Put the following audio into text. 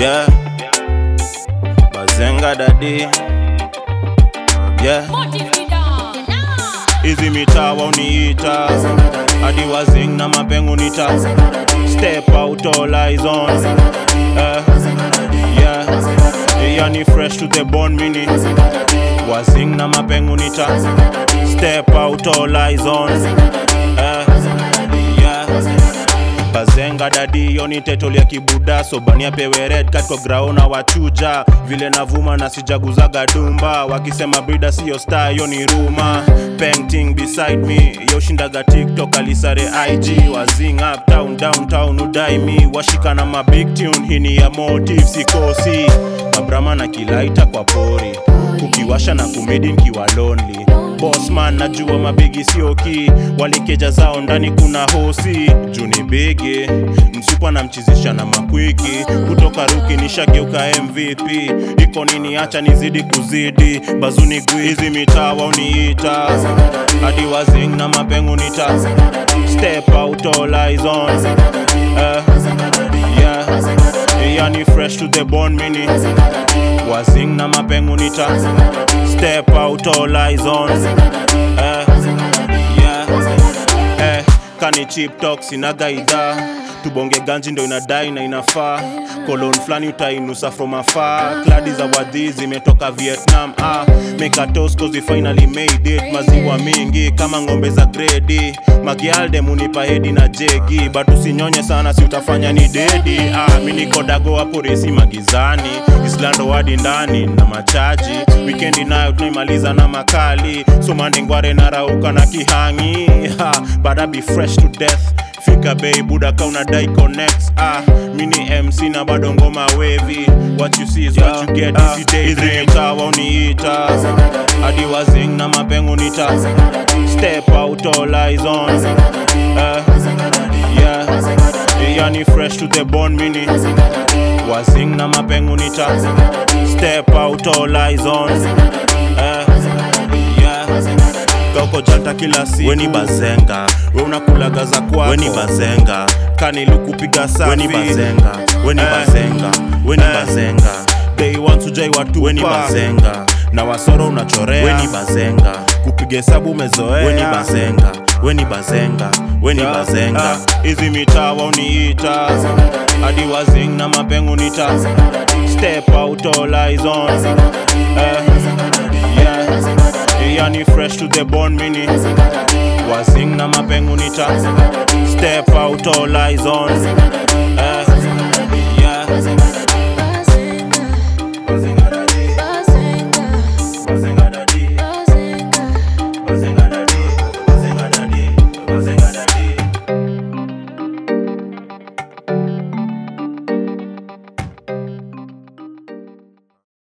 Yeah. Bazenga dadi. Yeah. Hizi mitaa uniita hadi wazing na mapengo nita step out all eyes on eh, yeah yani fresh to the bone mini wazing na mapengo nita step out all eyes on eh, yeah bazenga dadi yoni tetol ya kibuda sobani apewe red cat kwa graona wachuja vile navuma na sijaguzaga dumba wakisema brida siyo star yoni ruma painting beside me yoshindaga tiktok alisare ig wazing up town downtown udai mi washika na mabig tune hini ya motive sikosi mabrama na kilaita kwa pori kukiwasha na kumedi nkiwa lonely Bossman najua mabigi sioki walikeja zao ndani kuna hosi juni bigi msupa na mchizisha na makwiki kutoka ruki nishageuka mvp iko nini acha nizidi kuzidi bazuni gwizi mitaa wauniita hadi wazing na mapengu nita step out all eyes on eh, yeah yani fresh to the bone mini wazing na mapengu nita step out all eyes on eh, yeah eh, kani chip talk sinaga idhaa tubonge ganji ndo inadai na inafaa kolon flani utainusa from afar kladi za wadhi zimetoka vietnam ah, make a toast cause we finally made it maziwa mingi kama ng'ombe za gredi magialde munipa hedi na jegi but usinyonye sana si utafanya ni dedi ah, mi niko dago hapo resi magizani islando hadi ndani na machaji wikendi nayo tunaimaliza na makali somandengware narauka na kihangi ha, but I be fresh to death fika bei buda kauna dai connects ah mini mc na bado ngoma wavy what you see is what you get ah, hizi days hizi mtawa uniita hadi wazing na mapengo nita step out all eyes on eh, yeah yani fresh to the bone mini wazing na mapengo nita step out all eyes on eh, yeah kauko janta kila siku weni bazenga we unakulaga za kwako weni bazenga kanilukupiga safi weni bazenga weni Eh. bazenga weni Eh. bazenga Day one tujai watu weni bazenga na wasoro unachorea weni bazenga kupiga hesabu umezoea weni bazenga weni bazenga weni Yeah, bazenga ah, hizi mitaa wauniita hadi wazing na mapengu nita step out all eyes on eh, yeah yani fresh to the bone mini wazing na mapengu nita step out all eyes on eh,